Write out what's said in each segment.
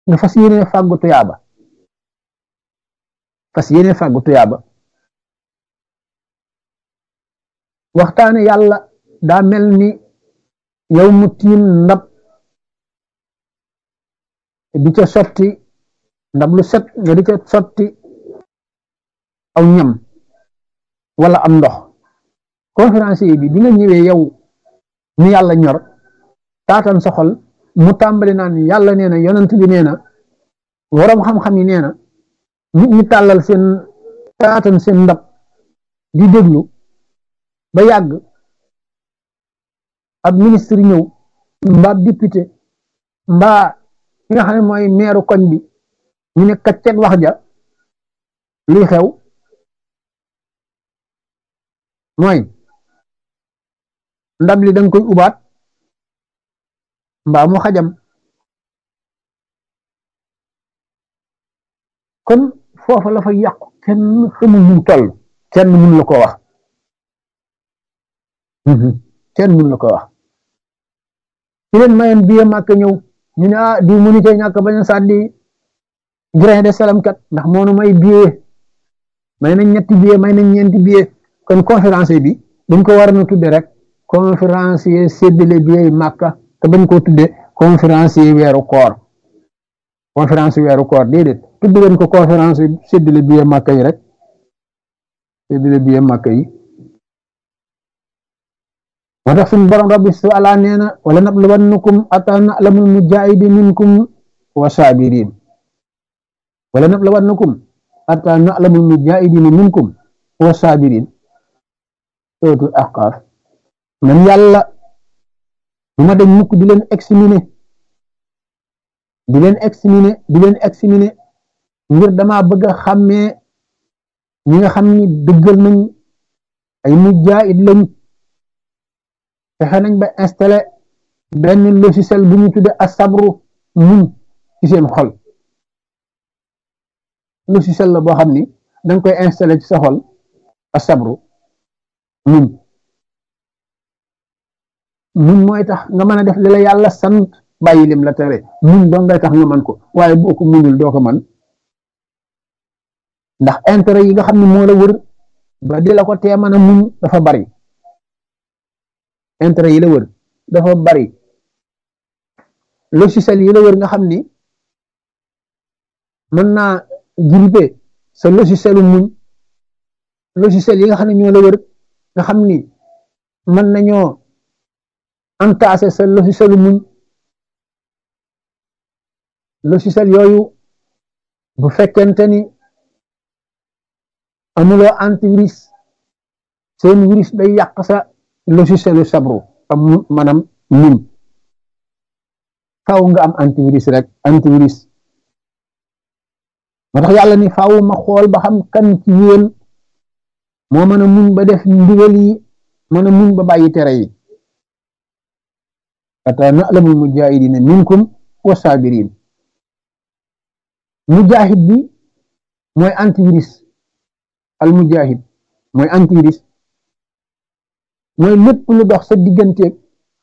nga fas yéene fàggu tuyaaba fas yéene fàggu tuyaaba waxtaane yàlla daa mel ni yow mu tiim ndab di ca sotti ndab lu set nga di ca sotti aw ñam wala am ndox conférencier bi bi nga ñëwee yow ni yàlla ñor taatan sa xol mu tàmbali naan yàlla nee na yonent bi nee na waroom xam-xam yi nee na nit ñi tàllal seen taatan seen ndab di déglu ba yàgg ab ministre ñëw mbaa député mbaa ki nga xam ne mooy meeru koñ bi ñu ne kaccet wax ja luy xew mooy ndab li danga koy ubaat mbaa mu xajam kon foofa la fa yàqu kenn xamul ñu toll kenn mun la ko wax kenn mun la ko wax ci leen mayoon biye màkk ñëw ñu ne ah di mënu cee ñàkk bañ a sàddi grain de salam kat ndax moonu may biye may nañ ñetti biye may nañ ñeenti biye kon conférence bi dañ ko war a tudde rek conférencier séddale biye màkka te bañ koo tudde conférencier weeru koor conférence weeru koor déedéet tudd leen ko conférence séddale biye màkka yi rek séddale biye màkka yi moo tax suñu borom rabbi su ala nee na wala nabluwannakum ata na'lamul mujahidi minkum wa sabirin wala nabluwannakum ata na'lamul mujahidin minkum wa sabirin suratul ahqaf man yàlla du ma dañ mukk di leen examiner di leen examiner di leen examiner ngir dama bëgg a xàmmee ñi nga xam ni dëggal nañ ay mujahid lañ fexe nañ ba installé benn logiciel bu ñu tudde asabru muñ ci seen xol logiciel la boo xam ni danga koy installé ci sa xol asabru muñ muñ mooy tax nga mën a def li la yàlla sant bàyyi lim la tere muñ doo ngay tax nga man ko waaye boo ko muñul doo ko man ndax intérêt yi nga xam ne moo la wër ba di la ko tee mën a muñ dafa bari intérêt yi la wër dafa bari logiciel yi la wër nga xam ni mën naa grippé sa logicielu muñ logiciel yi nga xam ne ñoo la wër nga xam ni mën nañoo entassé sa logicielu muñ logiciel yooyu bu fekkente ni amuloo antivirus seen virus day yàq sa logicielu sabru am maanaam muñ faaw nga am antivirus rek antivirus moo tax yàlla ni faaw ma xool ba xam kan ci yéen moo mën a muñ ba def ndigal yi mën a muñ ba bàyyi tere yi ata na'lamul mujahidina minkum wa sabirin mujahid bi mooy antivirus al mujahid mooy antivirus mooy lépp lu dox sa digganteeg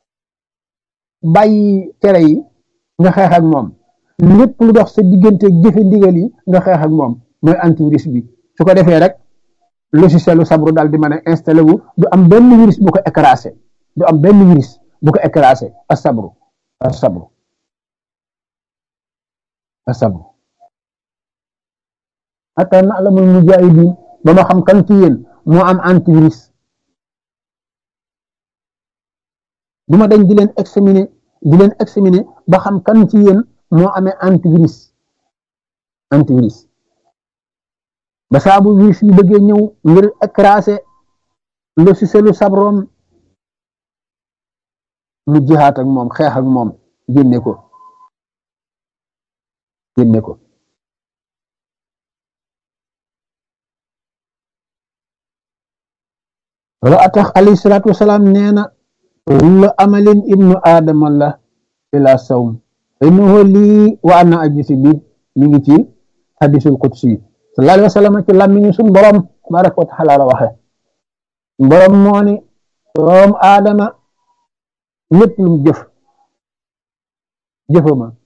bàyyi tere yi nga xeex ak moom lépp lu dox sa digganteeg jëfe ndigal yi nga xeex ak moom mooy antivirus bi su ko defee rek logicielu sabru daal di mën a installé wu du am benn virus bu ko écrasé du am benn virus bu ko écrasé a sabru a sabru a sabru hatta na'lamul mujahidin ba ma xam kan ci yéen moo am antivirus du ma dañ di leen examiner di leen examiner ba xam kan ci yéen moo amee antivirus antivirus ba saabu virus yi bëggee ñëw ngir écraser logicielu sabrom mu jihaat ak moom xeex ak moom génne ko génne ko wala atax alayhi salaatu wasalaam nee na kullu amalin ibnu aadama la ila sawm innahu lii wa ana ajisi bi mi ngi ci hadisul qudsi sallallahu alayhi wa sallam ci làmmiñu suñ borom tabaraka wa taala la waxe borom moo ni doom aadama lépp lu mu jëf jëfama